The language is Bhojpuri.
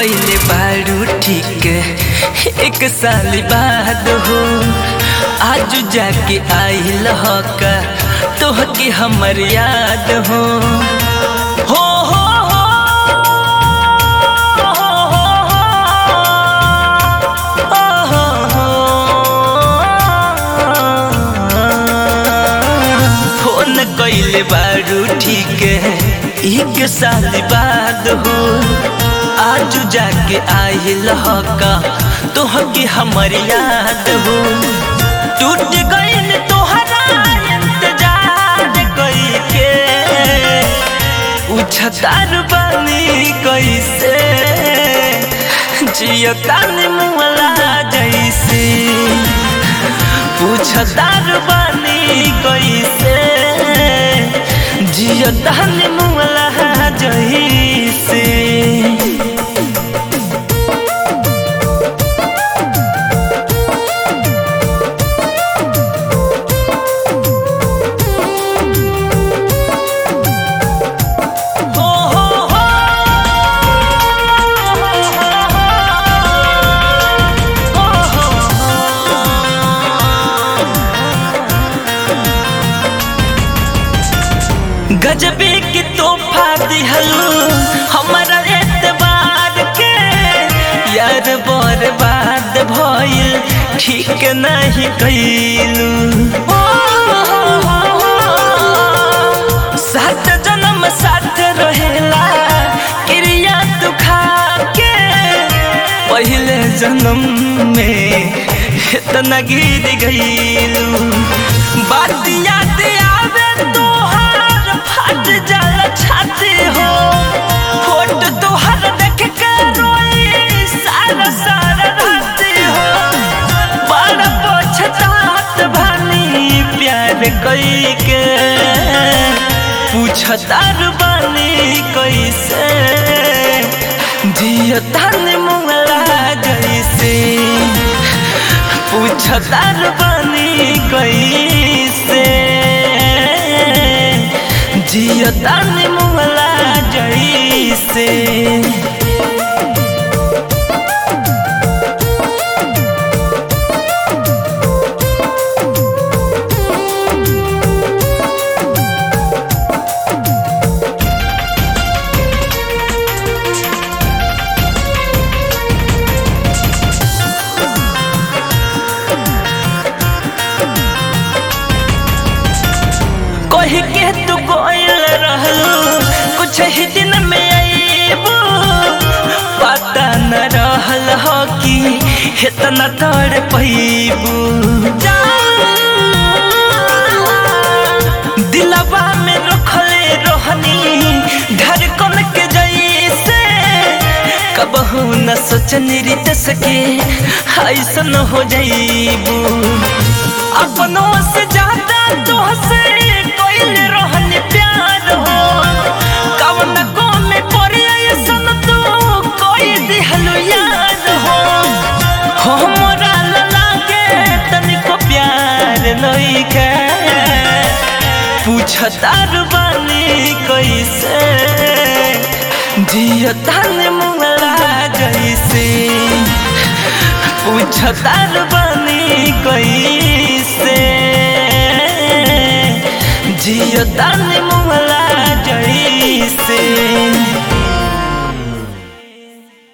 कइले बारू ठीक एक साल बाद हो आज जाके आइल का तोहके हमर याद हो हो हो फोन कइले बारू ठीक एक साल बाद हो आज जाके आइल का तोहके हमर याद हो टूट गइल तोहरा इंतजार कइके उछतार बनी कैसे जियतानी मुला जैसे पूछतार बनी कैसे जियतानी मुला जैसे हो हो हो गजबे के तोहफा दिहलू हमारा एतबार के यार बर्बाद भइल ठीक नहीं कैलू सात जन्म साथ रहेला क्रिया तू खा के पहले जन्म में इतना गिर गईलू बात याद आवे तोहार फट जाला छाती हो फोटो तोहार देख के रोई सारा सारा राती हो बड़ा पछतात भानी प्यार कई के पूछतार बानी कैसे जियतान मुंगला जैसे पूछतार बानी कैसे जियतान मुंगला जैसे कही के तू गोयल रहलू कुछ ही दिन में आईबू पता न रहल हो कि इतना तड़ पैबू दिलवा में रखले रोहनी धड़कन के जैसे कबहू न सोचनी रित सके ऐसन हो जाइबू अपनों से ज्यादा तुहसे कोइल रहन प्यार हो कवन को में पड़े ऐसन तू कोई दिहलु याद हो हमरा लागे तनिको प्यार नइखे पूछतार बानी कैसे जियतान मुंगला जैसे पूछतार बानी कैसे जियतान मुंगला जैसे